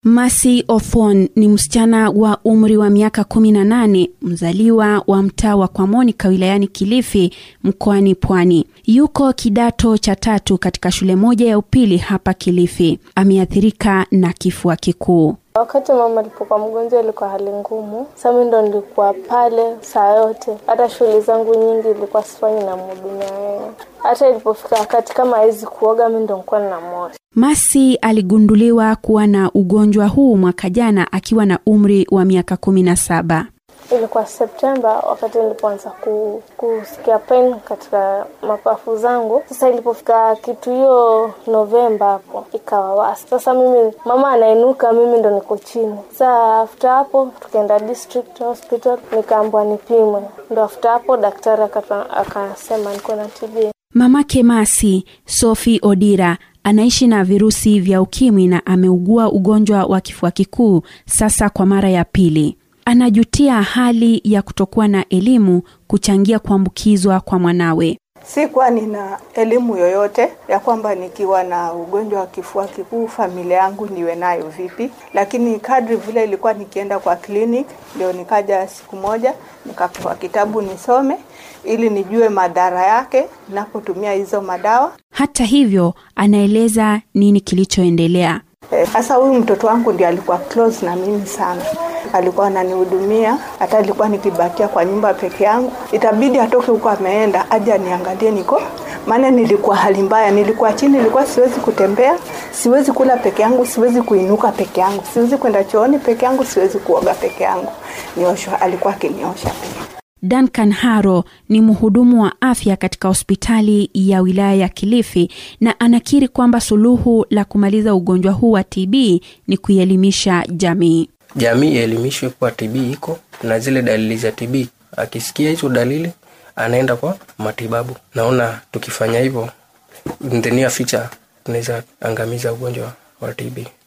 Masi Ofon ni msichana wa umri wa miaka 18 mzaliwa wa mtaa wa Kwamonika wilayani Kilifi mkoani Pwani. Yuko kidato cha tatu katika shule moja ya upili hapa Kilifi. Ameathirika na kifua kikuu. Wakati mama alipokuwa mgonjwa ilikuwa hali ngumu. Sasa mimi ndo nilikuwa pale saa yote, hata shughuli zangu nyingi ilikuwa sifanyi na mhudumia yeye. Hata ilipofika wakati kama hawezi kuoga, mimi ndo nilikuwa ninamwosha. Masi aligunduliwa kuwa na ugonjwa huu mwaka jana akiwa na umri wa miaka kumi na saba. Ilikuwa Septemba wakati nilipoanza ku, kusikia pain katika mapafu zangu. Sasa ilipofika kitu hiyo Novemba hapo ikawa wasi. Sasa mimi mama anainuka, mimi ndo niko chini. Sasa after hapo tukaenda district hospital, nikaambwa nipimwe. Ndo after hapo daktari akasema niko na TB. Mamake Masi, Sophie Odira, anaishi na virusi vya ukimwi na ameugua ugonjwa wa kifua kikuu sasa kwa mara ya pili. Anajutia hali ya kutokuwa na elimu kuchangia kuambukizwa kwa mwanawe. Sikuwa nina elimu yoyote ya kwamba nikiwa na ugonjwa wa kifua kikuu familia yangu niwe nayo vipi, lakini kadri vile ilikuwa nikienda kwa clinic, ndio nikaja siku moja nikapewa kitabu nisome ili nijue madhara yake napotumia hizo madawa. Hata hivyo, anaeleza nini kilichoendelea. Sasa huyu mtoto wangu ndiye alikuwa close na mimi sana, alikuwa ananihudumia. Hata alikuwa nikibakia kwa nyumba peke yangu, itabidi atoke huko ameenda aje aniangalie niko, maana nilikuwa hali mbaya, nilikuwa chini, nilikuwa siwezi kutembea, siwezi kula peke yangu, siwezi kuinuka peke yangu, siwezi kwenda chooni peke yangu, siwezi kuoga peke yangu, nioshwa, alikuwa akiniosha pia. Duncan Haro ni mhudumu wa afya katika hospitali ya wilaya ya Kilifi na anakiri kwamba suluhu la kumaliza ugonjwa huu wa TB ni kuielimisha jamii. Jamii ielimishwe kuwa TB iko na zile dalili za TB. Akisikia hizo dalili anaenda kwa matibabu. Naona tukifanya hivyo, in the near future tunaweza angamiza ugonjwa wa TB.